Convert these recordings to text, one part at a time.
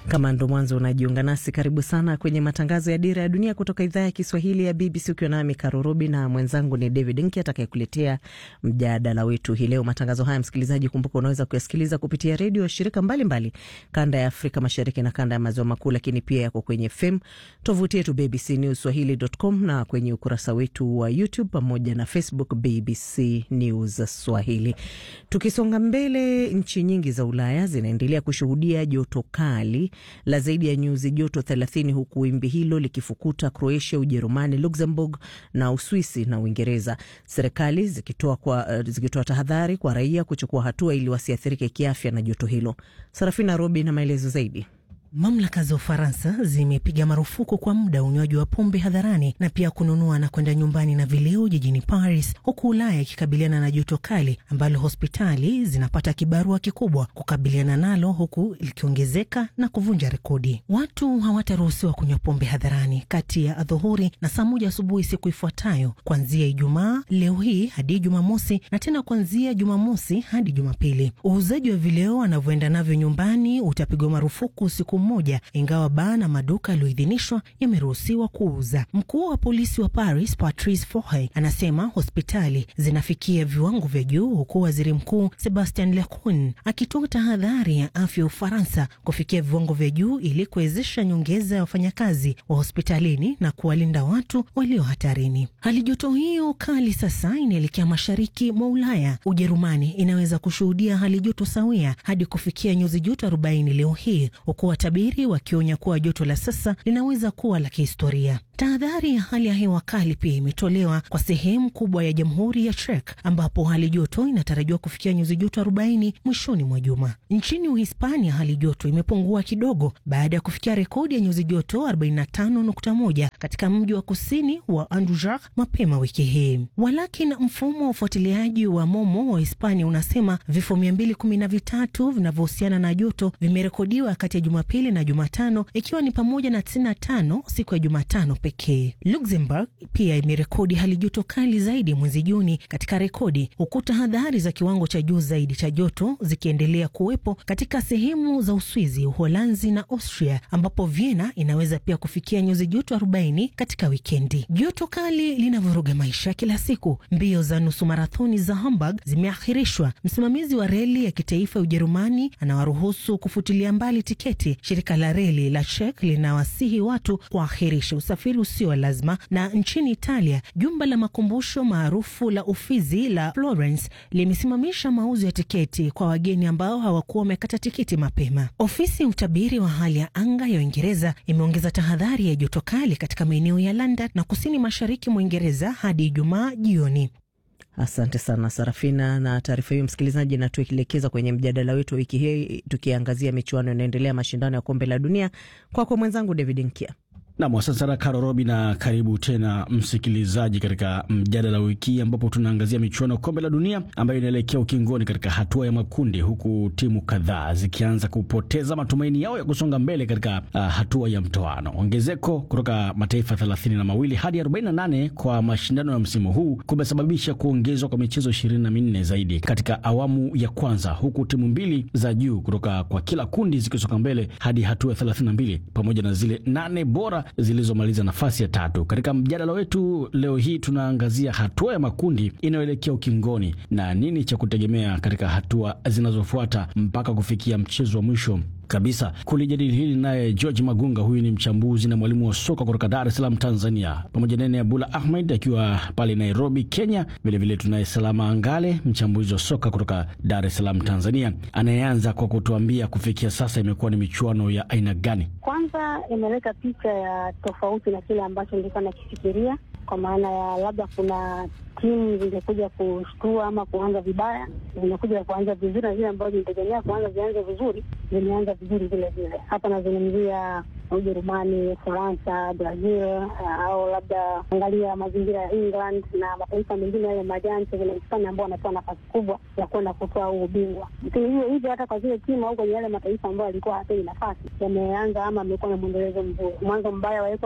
Kama ndo mwanzo unajiunga nasi, karibu sana kwenye matangazo ya Dira ya Dunia kutoka idhaa ya Kiswahili ya BBC, ukiwa nami Karurubi na mwenzangu ni David Nki atakayekuletea mjadala wetu hii leo. Matangazo haya, msikilizaji, kumbuka unaweza kuyasikiliza kupitia redio ya shirika mbalimbali mbali, kanda ya Afrika Mashariki na kanda ya Maziwa Makuu, lakini pia yako kwenye FM, tovuti yetu BBC News Swahili.com na kwenye ukurasa wetu wa YouTube pamoja na Facebook BBC News Swahili. Tukisonga mbele, nchi nyingi za Ulaya zinaendelea kushuhudia joto kali la zaidi ya nyuzi joto 30 huku wimbi hilo likifukuta Croatia, Ujerumani, Luxembourg na Uswisi na Uingereza, serikali zikitoa kwa, zikitoa tahadhari kwa raia kuchukua hatua ili wasiathirike kiafya na joto hilo. Sarafina Robi na maelezo zaidi. Mamlaka za Ufaransa zimepiga marufuku kwa muda unywaji wa pombe hadharani na pia kununua na kwenda nyumbani na vileo jijini Paris, huku Ulaya ikikabiliana na joto kali ambalo hospitali zinapata kibarua kikubwa kukabiliana nalo, huku likiongezeka na kuvunja rekodi. Watu hawataruhusiwa kunywa pombe hadharani kati ya adhuhuri na saa moja asubuhi siku ifuatayo, kuanzia Ijumaa leo hii hadi Jumamosi na tena kuanzia Jumamosi hadi Jumapili. Uuzaji wa vileo anavyoenda navyo nyumbani utapigwa marufuku siku moja ingawa baa na maduka yaliyoidhinishwa yameruhusiwa kuuza. Mkuu wa polisi wa Paris Patrice Fohay anasema hospitali zinafikia viwango vya juu, huku waziri mkuu Sebastian Lecornu akitoa tahadhari ya afya ya Ufaransa kufikia viwango vya juu ili kuwezesha nyongeza ya wafanyakazi wa hospitalini na kuwalinda watu walio hatarini. Hali joto hiyo kali sasa inaelekea mashariki mwa Ulaya. Ujerumani inaweza kushuhudia hali joto sawia hadi kufikia nyuzi joto 40 leo hii huku watabiri wakionya kuwa joto la sasa linaweza kuwa la kihistoria. Tahadhari ya hali ya hewa kali pia imetolewa kwa sehemu kubwa ya jamhuri ya Czech ambapo hali joto inatarajiwa kufikia nyuzi joto 40 mwishoni mwa juma. Nchini Uhispania hali joto imepungua kidogo baada ya kufikia rekodi ya nyuzi joto 45.1 katika mji wa kusini wa Andujak mapema wiki hii. Walakini, mfumo wa ufuatiliaji wa Momo wa Hispania unasema vifo 213 vinavyohusiana na joto vimerekodiwa kati ya Jumapili na Jumatano, ikiwa ni pamoja na 95 siku ya Jumatano pekee. Luxembourg pia imerekodi hali joto kali zaidi mwezi Juni katika rekodi, huku tahadhari za kiwango cha juu zaidi cha joto zikiendelea kuwepo katika sehemu za Uswizi, Uholanzi na Austria, ambapo Vienna inaweza pia kufikia nyuzi joto 40 katika wikendi. Joto kali linavuruga maisha kila siku. Mbio za nusu marathoni za Hamburg zimeahirishwa. Msimamizi wa reli ya kitaifa ya Ujerumani anawaruhusu kufutilia mbali tiketi. Shirika la reli la Czech linawasihi watu kuahirisha usafiri usio wa lazima. Na nchini Italia, jumba la makumbusho maarufu la Ufizi la Florence limesimamisha mauzo ya tiketi kwa wageni ambao hawakuwa wamekata tiketi mapema. Ofisi ya utabiri wa hali ya anga ya Uingereza imeongeza tahadhari ya joto kali katika maeneo ya London na kusini mashariki mwa Uingereza hadi Ijumaa jioni. Asante sana Sarafina na taarifa hiyo, msikilizaji, na tukielekeza kwenye mjadala wetu wa wiki hii tukiangazia michuano inaendelea mashindano ya kombe la dunia. Kwako kwa mwenzangu David Nkia. Nam, asante sana Karo Robi, na karibu tena msikilizaji katika mjadala wiki ambapo tunaangazia michuano ya kombe la dunia ambayo inaelekea ukingoni katika hatua ya makundi, huku timu kadhaa zikianza kupoteza matumaini yao ya kusonga mbele katika uh, hatua ya mtoano. Ongezeko kutoka mataifa thelathini na mawili hadi 48 kwa mashindano ya msimu huu kumesababisha kuongezwa kwa michezo ishirini na minne zaidi katika awamu ya kwanza, huku timu mbili za juu kutoka kwa kila kundi zikisonga mbele hadi hatua ya 32 pamoja na zile nane bora zilizomaliza nafasi ya tatu. Katika mjadala wetu leo hii tunaangazia hatua ya makundi inayoelekea ukingoni na nini cha kutegemea katika hatua zinazofuata mpaka kufikia mchezo wa mwisho kabisa. Kulijadili hili naye George Magunga, huyu ni mchambuzi na mwalimu wa soka kutoka Dar es Salaam, Tanzania, pamoja naye Abdullah Ahmed akiwa pale Nairobi, Kenya. Vilevile tunaye Salama Angale, mchambuzi wa soka kutoka Dar es Salaam, Tanzania, anayeanza kwa kutuambia kufikia sasa imekuwa ni michuano ya aina gani? Kwanza imeleta picha ya tofauti na kile ambacho nilikuwa nakifikiria, kwa maana ya labda kuna timu zingekuja kushtua ama kuanza vibaya, zimekuja kuanza vizuri, na zile ambazo zilitegemea kuanza zianze vizuri zimeanza vizuri vile vile. Hapa nazungumzia Ujerumani, Ufaransa, Brazil au labda angalia mazingira ya England na mataifa mengine yale majanti vile Hispania ambao wanatoa nafasi kubwa ya kwenda kutoa huu ubingwa. Lakini hiyo hivyo hata kwa zile timu au kwenye yale mataifa ambayo alikuwa hapei nafasi yameanza ama amekuwa na mwendelezo mzuri. Mwanzo mbaya wa Ecuador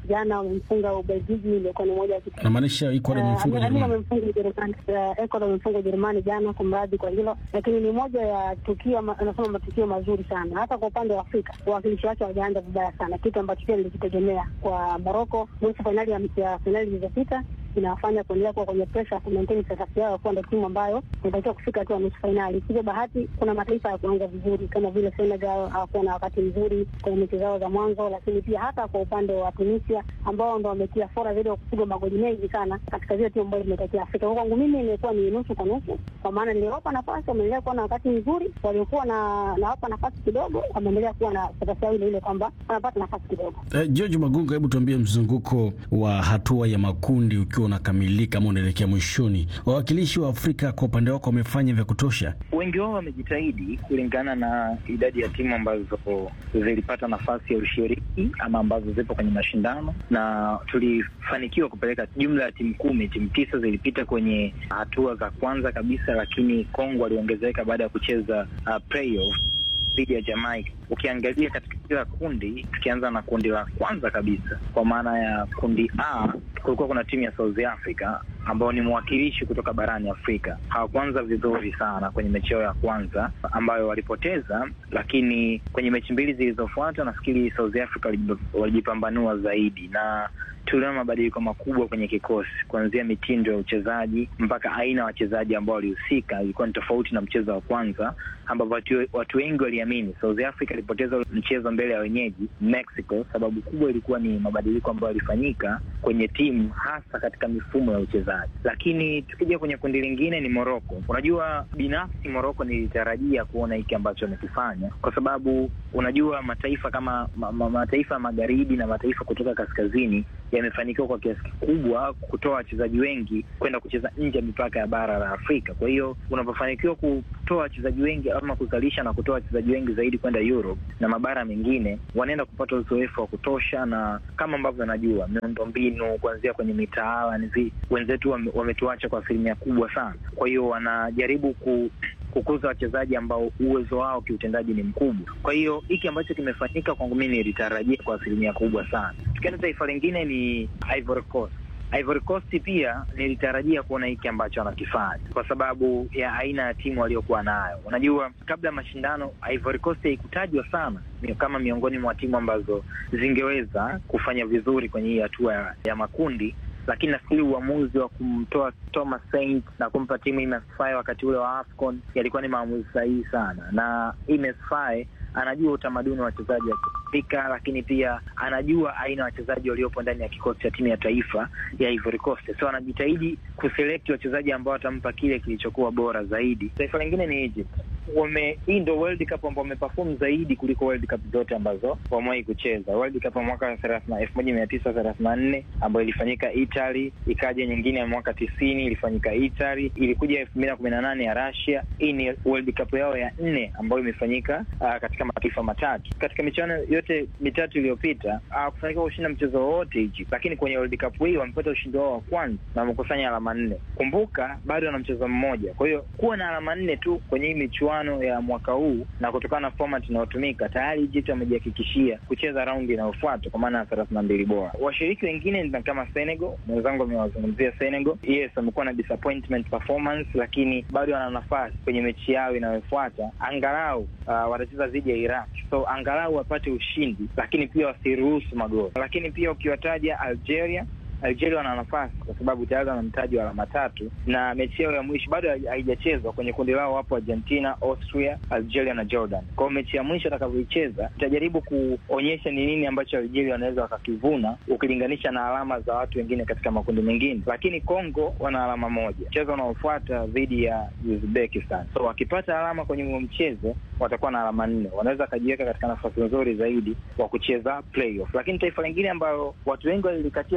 jana wamemfunga Ubelgiji, iliokuwa ni moja ya kitu Namaanisha Ecuador imemfunga Yaani Ujerumani. wamemfunga Ujerumani, eh, Ecuador wamemfunga Ujerumani jana, kumradhi kwa hilo, lakini ni moja ya tukio, ma- anasema matukio mazuri sana, hata kwa upande wa Afrika wawakilishi wake hawajaanza vibaya sana, kitu ambacho pia nilikitegemea kwa Moroko. Nusu fainali ya ya fainali zilizopita inawafanya kuendelea kuwa kwenye presha ku maintain status yao kuwa ndo timu ambayo inatakiwa kufika hatua ya nusu fainali. Hivyo bahati, kuna mataifa ya kuanza vizuri kama vile Senegal hawakuwa na wakati mzuri kwenye mechi zao za mwanzo, lakini pia hata kwa upande wa Tunisia ambao ndo wametia fora zaidi wa kupigwa magoli mengi sana katika zile timu ambazo zimetokea Afrika. Kwa kwangu mimi imekuwa ni nusu kwa nusu, kwa maana niliwapa nafasi, wameendelea kuwa na wakati mzuri, waliokuwa na nawapa nafasi kidogo, wameendelea kuwa na status yao ile ile kwamba wanapata nafasi kidogo. Eh, George Magunga, hebu tuambie mzunguko wa hatua ya makundi ukiwa unakamilika ama unaelekea mwishoni, wawakilishi wa Afrika kwa upande wako wamefanya vya kutosha? Wengi wao wamejitahidi kulingana na idadi ya timu ambazo zilipata nafasi ya ushiriki ama ambazo zipo kwenye mashindano, na tulifanikiwa kupeleka jumla ya timu kumi. Timu tisa zilipita kwenye hatua za kwanza kabisa, lakini Kongo waliongezeka baada ya kucheza uh, playoff dhidi ya Jamaica. Ukiangalia katika kila kundi, tukianza na kundi la kwanza kabisa, kwa maana ya kundi A, kulikuwa kuna timu ya South Africa ambao ni mwakilishi kutoka barani Afrika. Hawakuanza vizuri sana kwenye mechi yao ya kwanza ambayo walipoteza, lakini kwenye mechi mbili zilizofuata nafikiri South Africa waliji- walijipambanua zaidi na tuliona mabadiliko makubwa kwenye kikosi, kuanzia mitindo ya uchezaji mpaka aina ya wachezaji ambao walihusika. Ilikuwa ni tofauti na mchezo wa kwanza, ambapo watu, watu wengi waliamini South Africa ilipoteza mchezo mbele ya wenyeji Mexico. Sababu kubwa ilikuwa ni mabadiliko ambayo yalifanyika kwenye timu, hasa katika mifumo ya uchezaji. Lakini tukija kwenye kundi lingine ni Morocco. Unajua, binafsi Morocco nilitarajia kuona hiki ambacho amekifanya, kwa sababu unajua mataifa kama ma, ma, mataifa ya magharibi na mataifa kutoka kaskazini yamefanikiwa kwa kiasi kikubwa kutoa wachezaji wengi kwenda kucheza nje ya mipaka ya bara la Afrika. Kwa hiyo unapofanikiwa kutoa wachezaji wengi ama kuzalisha na kutoa wachezaji wengi zaidi kwenda Europe na mabara mengine, wanaenda kupata uzoefu wa kutosha, na kama ambavyo najua miundo mbinu kuanzia kwenye mitaala nizi, wenzetu wame, wametuacha kwa asilimia kubwa sana. Kwa hiyo wanajaribu ku kukuza wachezaji ambao uwezo wao kiutendaji ni mkubwa. Kwa hiyo hiki ambacho kimefanyika kwangu mimi nilitarajia kwa asilimia kubwa sana. Tukienda taifa lingine ni Ivory Coast. Ivory Coast pia nilitarajia kuona hiki ambacho wanakifanya kwa sababu ya aina ya timu waliokuwa nayo. Unajua, kabla ya mashindano Ivory Coast haikutajwa sana ni kama miongoni mwa timu ambazo zingeweza kufanya vizuri kwenye hii hatua ya, ya makundi lakini nafikiri uamuzi wa kumtoa Thomas Saint na kumpa timu Ines Faye wakati ule wa AFCON yalikuwa ni maamuzi sahihi sana, na Ines Faye anajua utamaduni wa wachezaji wa Kiafrika, lakini pia anajua aina ya wachezaji waliopo ndani ya kikosi cha timu ya taifa ya Ivory Coast, so anajitahidi kuselekti wachezaji ambao watampa kile kilichokuwa bora zaidi. Taifa lingine ni Egypt. Wame, hii ndo World Cup ambao wameperform zaidi kuliko World Cup zote ambazo wamewahi kucheza. World Cup ya mwaka elfu moja mia tisa thelathini na nne ambayo ilifanyika Italy, ikaja nyingine ya mwaka tisini ilifanyika Italy, ilikuja elfu mbili na kumi na nane ya Russia. Hii ni World Cup yao ya nne ambayo imefanyika uh, katika mataifa matatu. Katika michuano yote mitatu iliyopita hawakufanikiwa uh, kushinda mchezo wowote Egypt, lakini kwenye World Cup hii wamepata ushindi wao wa kwanza na wamekusanya alama nne. Kumbuka bado wana mchezo mmoja, kwa hiyo kuwa na alama nne tu kwenye hii michuano ya mwaka huu na kutokana na format inayotumika tayari Egypt wamejihakikishia kucheza raundi inayofuata kwa maana ya thelathini na mbili bora. Washiriki wengine ni kama Senegal, mwenzangu amewazungumzia Senegal. Yes, wamekuwa na disappointment performance, lakini bado wana nafasi kwenye mechi yao inayofuata, angalau uh, watacheza dhidi ya Iraq, so angalau wapate ushindi, lakini pia wasiruhusu magoli. Lakini pia ukiwataja Algeria Algeria wana nafasi kwa sababu tayari wana mtaji wa alama tatu na mechi yao ya mwisho bado haijachezwa. Kwenye kundi lao wapo Argentina, Austria, Algeria na Jordan. Kwa hiyo mechi ya mwisho atakavyoicheza itajaribu kuonyesha ni nini ambacho Algeria wanaweza wakakivuna ukilinganisha na alama za watu wengine katika makundi mengine, lakini Congo wana alama moja, mchezo unaofuata dhidi ya Uzbekistan. So wakipata alama kwenye huo mchezo watakuwa na alama nne, wanaweza wakajiweka katika nafasi nzuri zaidi wa kucheza playoff. Lakini taifa lingine ambayo watu wengi walilikatia tamaa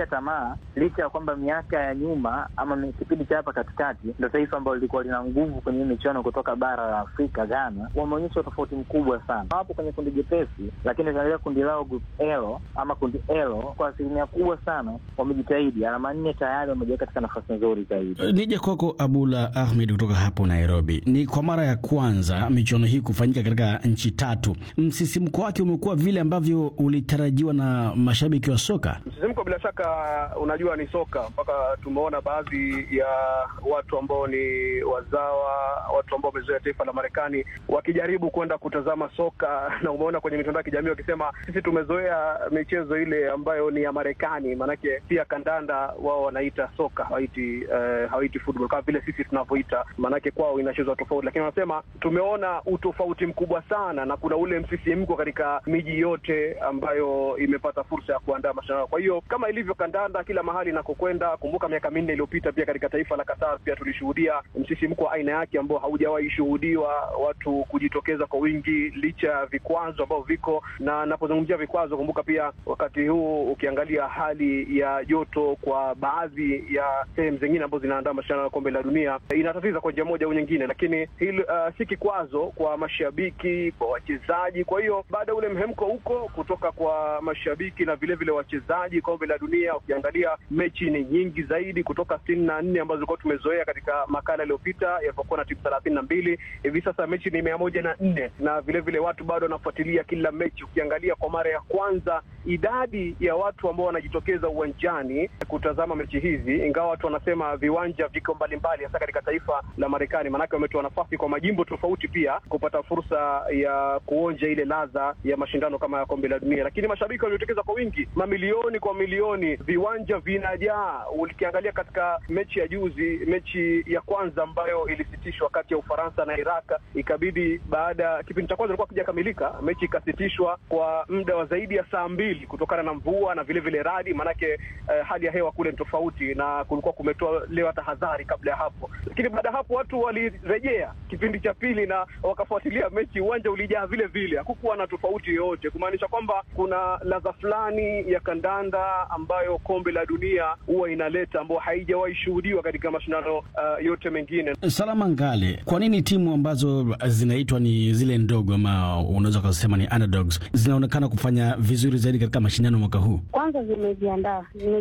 Ghana, licha ya kwamba miaka ya nyuma ama kipindi cha hapa katikati ndo taifa ambalo lilikuwa lina nguvu kwenye michuano kutoka bara la Afrika, Ghana wameonyesha utofauti mkubwa sana. Wapo kwenye kundi jepesi, lakini ukiangalia kundi lao group L ama kundi L, kwa asilimia kubwa sana wamejitahidi. Alama nne tayari wamejiweka katika nafasi nzuri zaidi. Nije kwako Abula Ahmed kutoka hapo Nairobi. Ni kwa mara ya kwanza michuano hii kufanyika katika nchi tatu. Msisimko wake umekuwa vile ambavyo ulitarajiwa na mashabiki wa soka? Msisimko bila shaka, unajua ni soka, mpaka tumeona baadhi ya watu ambao ni wazawa, watu ambao wamezoea taifa la Marekani wakijaribu kwenda kutazama soka, na umeona kwenye mitandao ya kijamii wakisema sisi tumezoea michezo ile ambayo ni ya Marekani, maanake pia kandanda wao wanaita soka, hawaiti uh, hawaiti football kama vile sisi tunavyoita, maanake kwao inachezwa tofauti, lakini wanasema tumeona utofauti mkubwa sana, na kuna ule msisimko katika miji yote ambayo imepata fursa ya kuandaa mashindano. Kwa hiyo kama ilivyo kandanda kila mahali inakokwenda, kumbuka miaka minne iliyopita pia katika taifa la Qatar pia tulishuhudia msisimko wa aina yake ambao haujawahi shuhudiwa, watu kujitokeza kwa wingi licha ya vikwazo ambavyo viko. Na napozungumzia vikwazo, kumbuka pia wakati huu ukiangalia hali ya joto kwa baadhi ya sehemu zingine ambazo zinaandaa mashindano ya kombe la dunia inatatiza kwa njia moja au nyingine, lakini hili uh, si kikwazo kwa mashabiki, kwa wachezaji. Kwa hiyo baada ya ule mhemko huko kutoka kwa mashabiki na vilevile wachezaji, kombe la dunia ukiangalia mechi ni nyingi zaidi kutoka sitini na nne ambazo tulikuwa tumezoea katika makala iliyopita yalipokuwa na timu thelathini na mbili hivi sasa mechi ni mia moja na nne na vilevile vile watu bado wanafuatilia kila mechi. Ukiangalia kwa mara ya kwanza idadi ya watu ambao wanajitokeza uwanjani kutazama mechi hizi, ingawa watu wanasema viwanja viko mbalimbali, hasa katika taifa la Marekani, maanake wametoa nafasi kwa majimbo tofauti pia kupata fursa ya kuonja ile ladha ya mashindano kama ya kombe la dunia. Lakini mashabiki waliotokeza kwa wingi, mamilioni kwa milioni, viwanja vinajaa. Ukiangalia katika mechi ya juzi, mechi ya kwanza ambayo ilisitishwa kati ya Ufaransa na Iraq, ikabidi baada ya kipindi cha kwanza ilikuwa kijakamilika, mechi ikasitishwa kwa muda wa zaidi ya saa mbili kutokana na mvua na vilevile vile radi, maanake eh, hali ya hewa kule ni tofauti na kulikuwa kumetolewa tahadhari kabla ya hapo. Lakini baada ya hapo watu walirejea kipindi cha pili na wakafuatilia mechi, uwanja ulijaa vile vile, hakukuwa na tofauti yoyote, kumaanisha kwamba kuna ladha fulani ya kandanda ambayo kombe la dunia huwa inaleta ambayo haijawahi shuhudiwa katika mashindano uh, yote mengine. Salama Ngale, kwa nini timu ambazo zinaitwa ni zile ndogo ama unaweza ukasema ni underdogs zinaonekana kufanya vizuri zaidi katika mashindano mwaka huu? Kwanza zimejiandaa zime